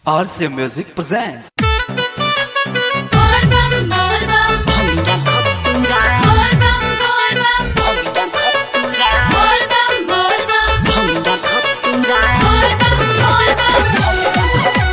RCA Music presents. Volvam, volvam, volvam, volvam, volvam, volvam, volvam, volvam.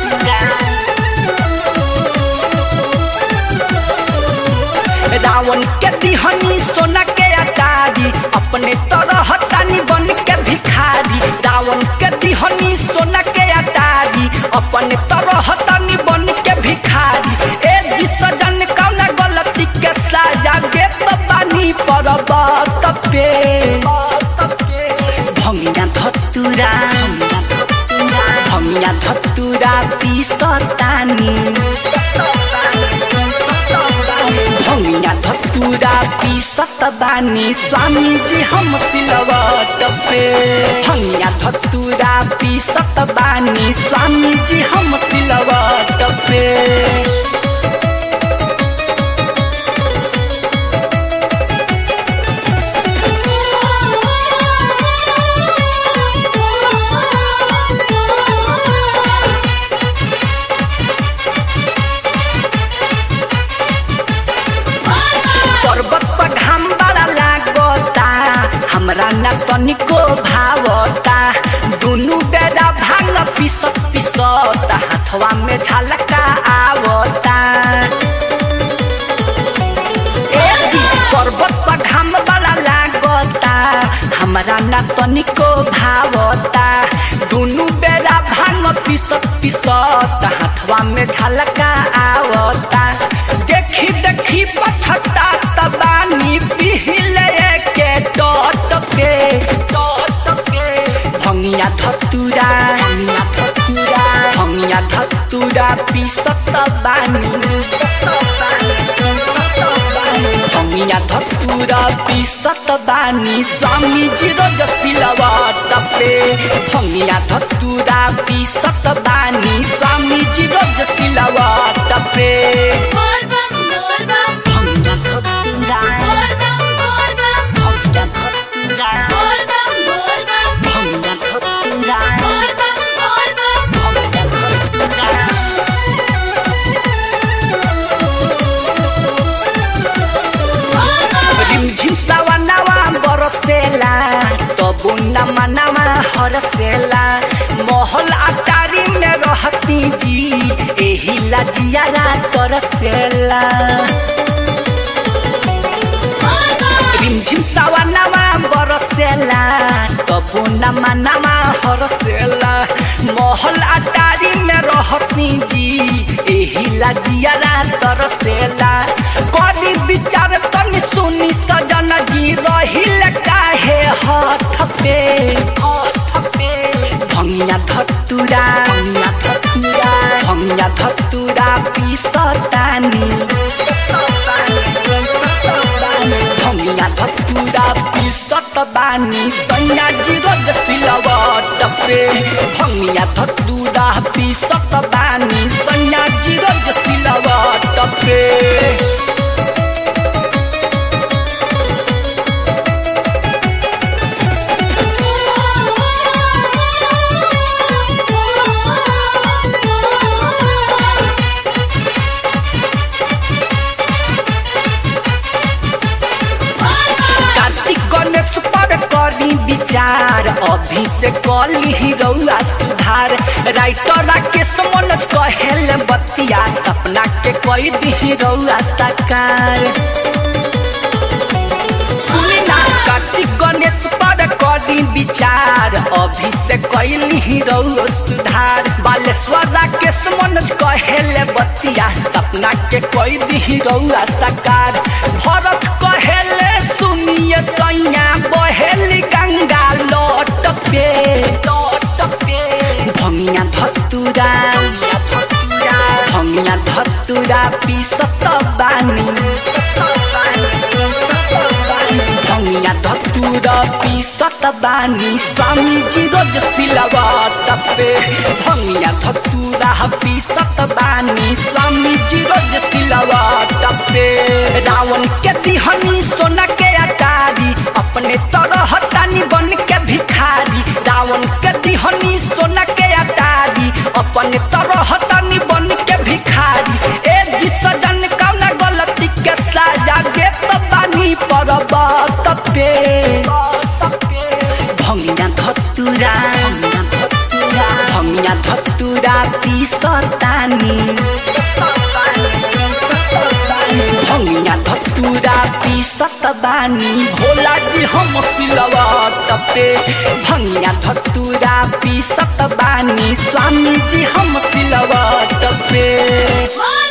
Ravan के दिहनी सोना के अटारी अपने तरह तानी बन के भिखारी रावण के दिहनी सोना के अटारी अपने तरह तानी बन के भिखारी ए जी सजन कौना गलती के साजा दे तो बानी पर बात पे भंगिया धतुरा भंगिया धतुरा पीसतानी भंगिया धतुरा पीसत बानी स्वामी जी हम सिलवट पे भंगिया धतुरा पीसत बानी स्वामी जी हम सिलवट पे पर्वत पर घाम बड़ा लागता हमरा न तनिको भावता दुनु बेरा भांग पिसत पिसत हाथवा में झलका आवता ए जी पर्वत पर घाम बड़ा लागता हमरा न तनिको भावता दुनु बेरा भांग पिसत पिसत हाथवा में झलका आवता देखी देखी पछता तबानी पिहिले के टट पे टट पे भंगिया धतुरा भंगिया धतुरा भंगिया धतुरा पिसत बानी भंगिया धतुरा पिसत बानी स्वामी जी रोज सिलवट पे भंगिया धतुरा पिसत बानी स्वामी जी रोज सिलवट पे Volvam, volvam, भंगिया धतुरा volvam, volvam, भंगिया धतुरा volvam, volvam, भंगिया धतुरा volvam, volvam. भंगिया धतुरा रिमझिम सवनवा बरसेला तबु न मनवा हरसेला महल अटारी में रहती जी एही लजियाला तरसेला रिमझिम सवनवा बरसेला तबु न मनवा हरसेला महल अटारी में रहती जी एही लजियाला तरसेला करी विचार तनी सुनी सजन जी रहिल काहे हाथ पे हाथ पे भंगिया धतुरा भंगिया धतुरा भंगिया धतुरा पीसतानी भंगिया धतुरा पीसत बानी सैया जी रोज सिलवट पे भंगिया धतुरा पीसत बानी सैया जी रोज सिलवट पे कार्तिक गणेश पर करी विचार अभी से कली ही रउआ सुधार राइटर राकेश मनोज कहेल बतिया सपना के कोई दी रउआ साकार सुनी ना कार्तिक गणेश पर करी विचार अभी से कैली ही रउआ सुधार बालेश्वर राकेश मनोज कहेल बतिया सपना के कोई दी रउआ साकार भरत कहेले सुनिए सैया बहेली गंगा लौट पे लौट पे भंगिया धतुरा भंगिया धतुरा पीसत बानी भंगिया धतुरा पीसत बानी स्वामी जी रोज सिलवट पे भंगिया धतुरा पीसत बानी स्वामी जी रोज सिलवट पे रावण के दिहनी सोना के अटारी अपने तरह तानी बन के भिखारी रावण के दिहनी सोना के अटारी अपन तरह कत पे भंगिया धतुरा भंगिया धतुरा पिसतानी भंगिया धतुरा पिसत बानी भोला जी हम सिलवट पे भंगिया धतुरा पिसत बानी स्वामी जी हम सिलवट पे बोल